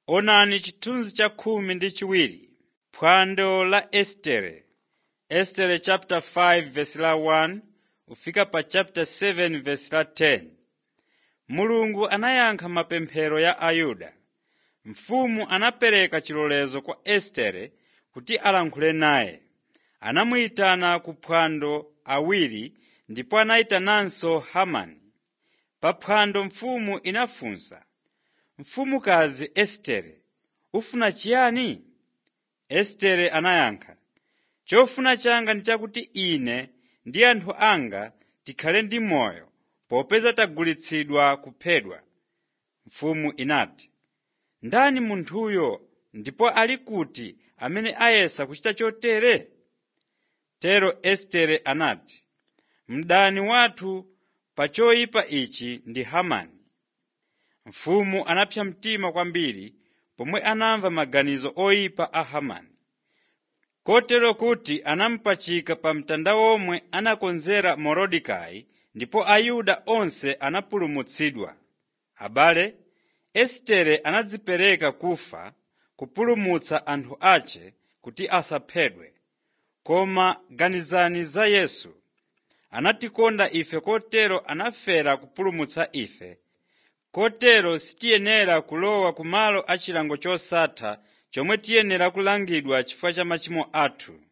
Onani chithunzi cha khumi ndi chiwiri, phwando la Estere. Estere chapter 5 verse la 1 kufika pa chapter 7 verse la 10. Mulungu anayankha mapemphero ya Ayuda. Mfumu anapereka chilolezo kwa Estere kuti alankhule naye. Anamuyitana ku phwando awiri ndipo anayitananso Hamani. Pa phwando mfumu inafunsa, Mfumukazi Estere, ufuna chiyani? Estere anayankha, chofuna changa ndi chakuti ine ndi anthu anga tikhale ndi moyo popeza tagulitsidwa kuphedwa. Mfumu inati, ndani munthuyo ndipo ali kuti amene ayesa kuchita chotere? Tero Estere anati, mdani wathu pa choyipa ichi ndi Hamani. Mfumu anapsa mtima kwambiri pomwe anamva maganizo oyipa a Hamani. Kotero kuti anamupachika pa mtanda omwe anakonzera Morodekai ndipo Ayuda onse anapulumutsidwa. Abale, Estere anadzipereka kufa kupulumutsa anthu ace kuti asaphedwe. Koma ganizani za Yesu. Anatikonda ife kotero anafera kupulumutsa ife. Kotero sitiyenera kulowa ku malo achilango chosatha chomwe tiyenera kulangidwa chifukwa cha machimo athu.